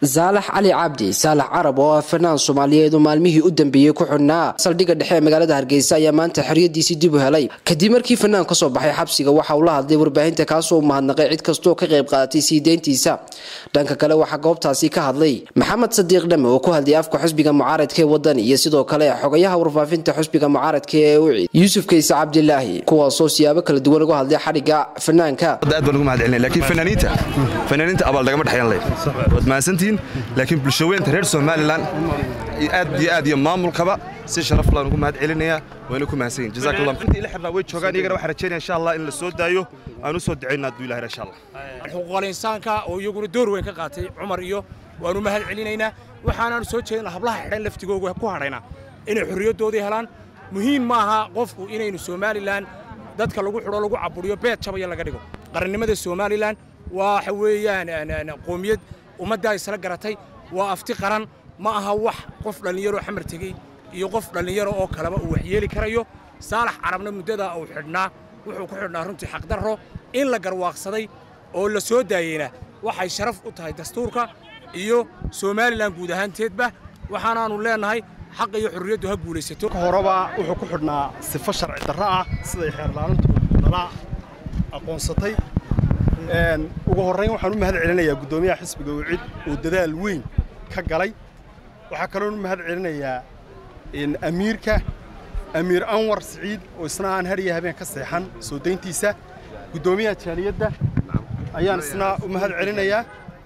saalax cali cabdi saalax carab oo ah fanaan soomaaliyeed oo maalmihii u dambeeyey ku xidhnaa saldhigga dhexe ee magaalada hargeysa ayaa maanta xoriyadiisii dib u helay kadib markii fanaan kasoo baxay xabsiga waxa uu la hadlay warbaahinta kaasoo u mahadnaqay cid kastoo ka qayb qaadatay sii deyntiisa dhanka kale waxaa goobtaasi ka hadlay maxamed sadiiq dhame oo ku hadlay afka xusbiga mucaaradka ee wadani iyo sidoo kale xogayaha warfaafinta xusbiga mucaaradka ee ucid yuusuf kayse cabdilaahi kuwaasoo siyaabo kala duwan uga hadlay xadhigga fanaanka aad baan ugu mahad celinay laakiin fanaaniinta fanaaniinta abaal nagama dhexeyn leh waad mahadsantihiin laakiin bulshaweynta reer somalilan aad iyo aad iyo maamulkaba si sharaf laan ugu mahad celinayaa wayna ku mahadsan yihin jazaak allah intii ila xirnaa way joogaan iyagana waxaan rajaynaya insha allah in la soo daayo aan u soo ducaynaa hadduu ilahay insha allah xuquuqal insaanka oo iyaguna door weyn ka qaatay cumar iyo waanu mahad celinaynaa waxaanaanu soo jeedin hablaha xidhan laftigooga ku hadhaynaa inay xorriyaddoodii helaan muhiim ma aha qofku inaynu somalilan dadka lagu xidho lagu caburiyo beed jabaya laga dhigo qarannimada somalilan waxa weeyaan qoomiyad ummaddaa isla garatay waa afti qaran ma aha wax qof dhallinyaro xamar tegey iyo qof dhallinyaro oo kaleba uu waxyeeli karayo saalax carabna muddadaa uu xidhnaa wuxuu ku xidhnaa runtii xaqdarro in la garwaaqsaday oo la soo daayeyna waxay sharaf u tahay dastuurka iyo somalilan guud ahaanteedba waxaanaannu leennahay xaqa iyo xorriyaddu ha guulaysato horeba wuxuu ku xidhnaa sifo sharci darro ah siday xeerlaalintu nala aqoonsatay ugu horrayn waxaan u mahad celinayaa guddoomiyaha xisbiga wicid oo dadaal weyn ka galay waxaa kaloon u mahad celinayaa amiirka amiir anwar siciid oo isna aan hariya habeen ka seexan soo dayntiisa guddoomiyaha jaaliyadda ayaan isna u mahad celinayaa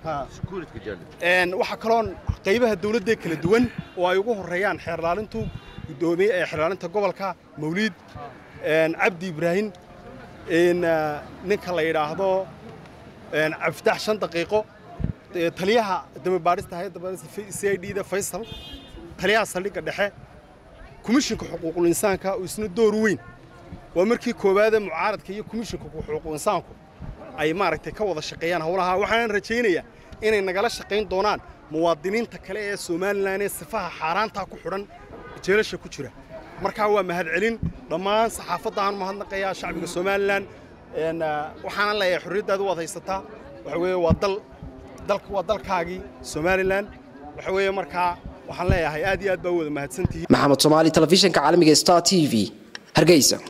waxaa kaloon qaybaha dawladda kala duwan oo ay ugu horreeyaan xeerlaalintu guddoomiye ee xeerlaalinta gobolka mawliid cabdi ibraahim ninka la yidhaahdo cabdifitaax shan daqiiqo taliyaha damabaadhista hayadda baadhista c i d da faysal taliyaha saldhigga dhexe komishinka xuquuqul insaanka oo isna door weyn waa markii koowaade mucaaradka iyo komishinka xuquuqul insaanku ay maaragtay ka wada shaqeeyaan howlaha waxaan rajaynayaa inay nagala shaqayn doonaan muwaadiniinta kale ee somalilan ee sifaha xaaraantaa ku xidhan jeelasha ku jira markaa waa mahad celin dhammaan saxaafaddaaan mahadnaqayaa shacbiga somalilan waxaana leeyahay xorriyaddaada waad haysataa waxa weeye waa dal dalka waa dalkaagii somalilan waxa weeye markaa waxaan leeyahay aad iyo aad baa wada mahadsantihiin maxamed soomaali telefishinka caalamiga star t v hargeysa